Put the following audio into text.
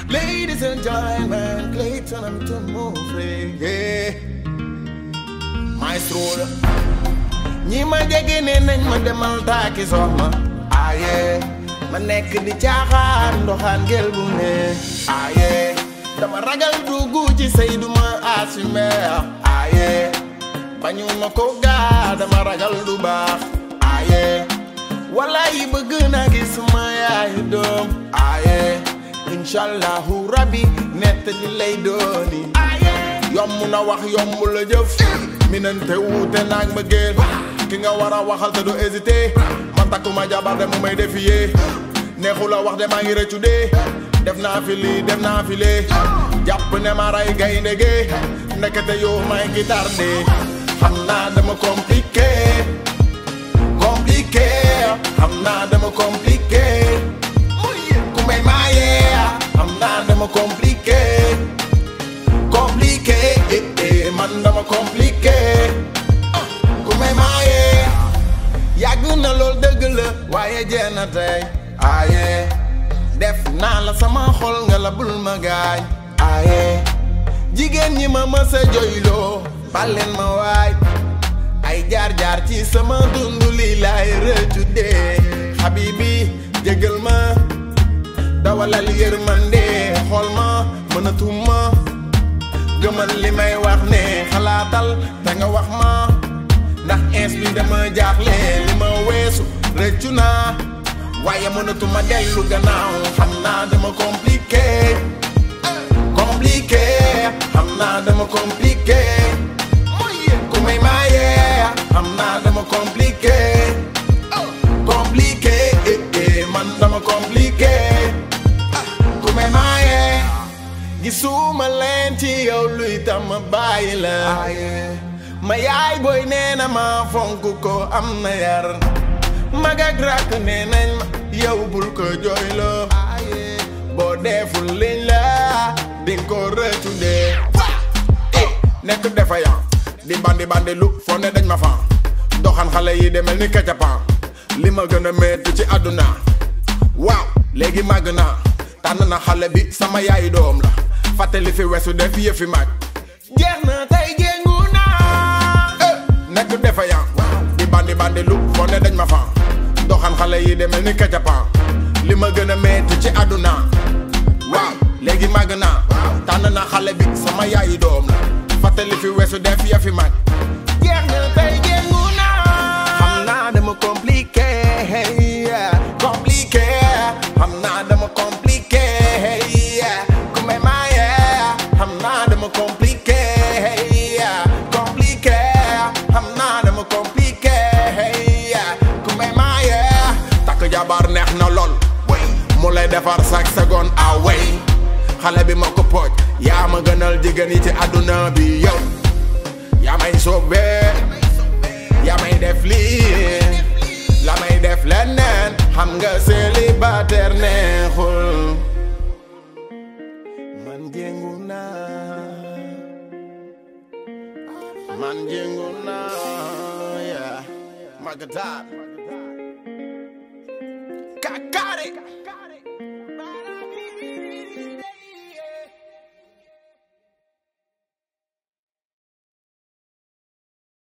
Ladies and gentlemen, Clayton and Tumofre, yeah. Maestro la. ñi ma jege ne nañ ma demal taaki soxna aaye ma nekk di caaxaan ndoxaan ngel bu ne aaye dama ragal dugg ci sëy du ma assume aaye bañu ma ko gaa dama ragal du baax aaye wallahi bëgg naa gis sama yaayu doom aaye inshallahu rabbi nett li lay dooni aaye yomb na wax yomb la jëf minante wuute naag ma géel ki nga war a waxal te du hésité man takkuma jabar de mu may défier neexu la wax de maa ngi rëccu dee def naa fi lii def naa fi lee jàpp ne ma ray gaynde ge ndekete yow may guitar de xam naa dama compliqué compliqué xam naa dama compliqué ku may maayee xam naa dama compliqué compliqué eh, eh, man dama compliqué ku may maayee yàgg na lool dëgg la waaye jeex na tey aaye def naa la sama xol nga la bul ma gaañ aaye jigéen ñi ma mës a joyloo baleen ma waay ay jaar-jaar ci sama dund lii laay rëccu dee xabibi jégal ma dawalal yërmande xool ma mënatuma gëmal li may wax ne xalaatal te nga wax ma ndax ins bi dama jaaxle li ma weesu rëccu naa waaye mënatuma dellu gannaaw xam naa dama compliqué compliqué xam naa dama compliqué ku may maaye xam naa dama compliqué compliqué eh, eh, man dama compliqué ku may maaye gisuma leen ci yow luy tam ma bàyyi la ma yaay booy nee na ma fonk ko am na yar mag ak rakk nee nañ ma yow bul ko jooyloo boo deful liñ la dinga ko rëccu dee nekk defayan di bandi bandi lu foo ne dañ ma fan doxan xale yi demel ni kacapan li ma gën a metti ci àdduna waaw léegi màgg naa tànn na xale bi sama yaayu doom la fàttali fi wesu def yëfi mag jeex na tey jéngu naa nekk defayan di bandi bandi lu foo ne dañ ma fan doxan xale yi demel ni kacapan li ma gën a metti ci àdduna waaw léegi màgg naa tànn na xale bi sama yaayu doom la fàttali fi wesu def yëfi mag jeex na tey jéngu naa xam naa dama compliqué compliqué xam naa dama compliqué ku may maaye xam naa dama compliqué compliqué xam naa dama compliqué ku may maaye takk jabar neex na lool mu lay defar chaque seconde away xale bi ma ko pooj yaa ma gënal jigéen yi ci àdduna bi yow yaa may soobee yaa may def lii la may def leneen xam nga célibataire neexul man jéngu naa man jéngu naa yaa magataar